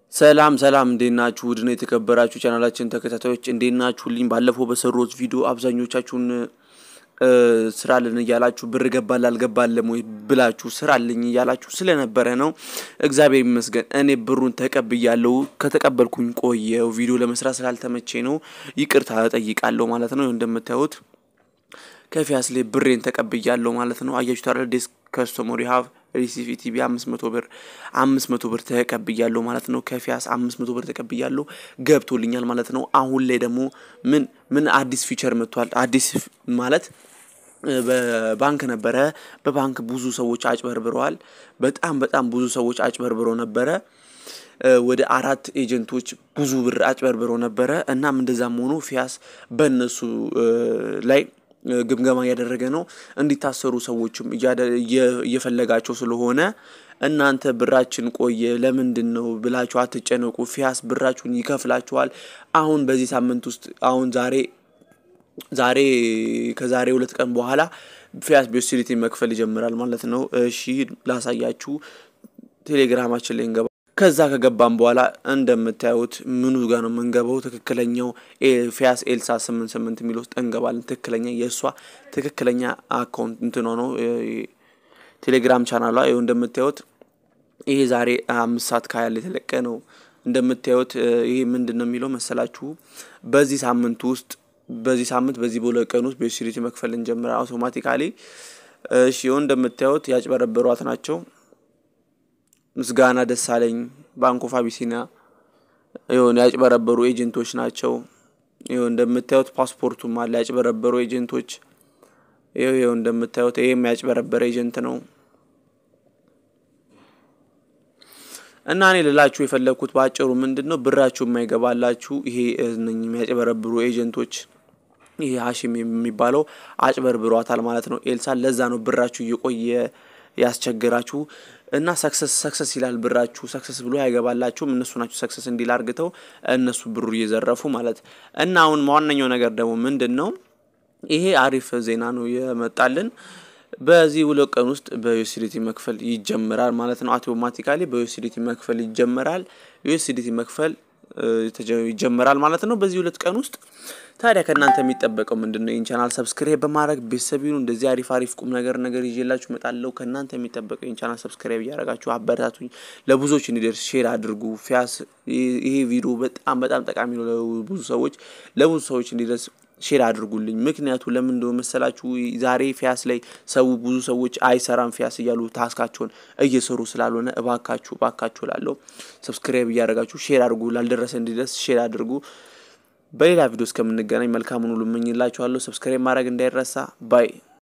ሰላም ሰላም እንዴት ናችሁ? ውድና የተከበራችሁ ቻናላችን ተከታታዮች እንዴት ናችሁልኝ? ባለፈው በሰሩት ቪዲዮ አብዛኞቻችሁን ስራልን እያላችሁ ብር ገባል አልገባለም ወይ ብላችሁ ስራልኝ እያላችሁ ስለነበረ ነው። እግዚአብሔር ይመስገን እኔ ብሩን ተቀብያለሁ። ከተቀበልኩኝ ቆየው ቪዲዮ ለመስራት ስላልተመቼ ነው ይቅርታ እጠይቃለሁ ማለት ነው። እንደምታዩት ከፊያስ ላይ ብሬን ተቀብያለሁ ማለት ነው። አያችሁ ታዲያ ዴስክ ከስተመር ሀቭ ሪሲቪ ቲቪ አምስት መቶ ብር አምስት መቶ ብር ተቀብያለሁ ማለት ነው። ከፊያስ አምስት መቶ ብር ተቀብያለሁ ገብቶልኛል ማለት ነው። አሁን ላይ ደግሞ ምን ምን አዲስ ፊቸር መጥቷል። አዲስ ማለት በባንክ ነበረ። በባንክ ብዙ ሰዎች አጭበርብረዋል። በጣም በጣም ብዙ ሰዎች አጭበርብረው ነበረ። ወደ አራት ኤጀንቶች ብዙ ብር አጭበርብረው ነበረ። እናም እንደዛም ሆኖ ፊያስ በእነሱ ላይ ግምገማ እያደረገ ነው። እንዲታሰሩ ሰዎችም እየፈለጋቸው ስለሆነ እናንተ ብራችን ቆየ ለምንድን ነው ብላችሁ አትጨነቁ። ፊያስ ብራችሁን ይከፍላችኋል። አሁን በዚህ ሳምንት ውስጥ አሁን ዛሬ ዛሬ ከዛሬ ሁለት ቀን በኋላ ፊያስ ቢዩሲሊቲ መክፈል ይጀምራል ማለት ነው። እሺ ላሳያችሁ። ቴሌግራማችን ላይ እንገባ ከዛ ከገባም በኋላ እንደምታዩት ምኑ ጋር ነው የምንገባው? ትክክለኛው ፊያስ ኤልሳ ስምንት ስምንት የሚል ውስጥ እንገባለን። ትክክለኛ የእሷ ትክክለኛ አካውንት እንትኗ ነው ቴሌግራም ቻናሏ። ይኸው እንደምታዩት ይሄ ዛሬ አምስት ሰዓት ካያል የተለቀ ነው። እንደምታዩት ይሄ ምንድን ነው የሚለው መሰላችሁ? በዚህ ሳምንት ውስጥ በዚህ ሳምንት በዚህ በሁለት ቀን ውስጥ ቤሲሪቲ መክፈል እንጀምራ አውቶማቲካሊ። እሺ ይኸው እንደምታዩት ያጭበረበሯት ናቸው። ምስጋና ደሳለኝ ባንክ ኦፍ አቢሲኒያ የሆነ ያጭበረበሩ ኤጀንቶች ናቸው። ይኸው እንደምታዩት ፓስፖርቱም አለ ያጭበረበሩ ኤጀንቶች። ይኸው ይኸው እንደምታዩት ይሄም ያጭበረበረ ኤጀንት ነው። እና እኔ ልላችሁ የፈለግኩት በአጭሩ ምንድን ነው ብራችሁ የማይገባላችሁ ይሄ እነኝህ የሚያጭበረብሩ ኤጀንቶች ይሄ ሀሽም የሚባለው አጭበርብሯታል ማለት ነው ኤልሳን። ለዛ ነው ብራችሁ እየቆየ ያስቸግራችሁ እና ሰክሰስ ሰክሰስ ይላል ብራችሁ ሰክሰስ ብሎ አይገባላችሁም። እነሱ ናቸው ሰክሰስ እንዲል አርግተው እነሱ ብሩ እየዘረፉ ማለት እና አሁን ዋነኛው ነገር ደግሞ ምንድን ነው ይሄ አሪፍ ዜና ነው የመጣልን። በዚህ ሁለት ቀን ውስጥ በዩኤስዲቲ መክፈል ይጀምራል ማለት ነው። አውቶማቲካሊ በዩኤስዲቲ መክፈል ይጀምራል። ዩኤስዲቲ መክፈል ይጀምራል ማለት ነው በዚህ ሁለት ቀን ውስጥ። ታዲያ ከእናንተ የሚጠበቀው ምንድን ነው? ይህን ቻናል ሰብስክራይብ በማድረግ ቤተሰብ ይሁኑ። እንደዚህ አሪፍ አሪፍ ቁም ነገር ነገር ይዤላችሁ እመጣለሁ። ከእናንተ የሚጠበቀው ይህን ቻናል ሰብስክራይብ እያደረጋችሁ አበረታቱኝ። ለብዙዎች እንዲደርስ ሼር አድርጉ። ፊያስ ይሄ ቪዲዮ በጣም በጣም ጠቃሚ ነው ለብዙ ሰዎች ለብዙ ሰዎች እንዲደርስ ሼር አድርጉልኝ። ምክንያቱ ለምን እንደሆነ መሰላችሁ? ዛሬ ፊያስ ላይ ሰው ብዙ ሰዎች አይሰራም ፊያስ እያሉ ታስካቸውን እየሰሩ ስላልሆነ እባካችሁ እባካችሁ ላለው ሰብስክራይብ እያደረጋችሁ ሼር አድርጉ። ላልደረሰ እንዲደርስ ሼር አድርጉ። በሌላ ቪዲዮ እስከምንገናኝ መልካሙን ሁሉ እመኝላችኋለሁ። ሰብስክራይብ ማድረግ እንዳይረሳ ባይ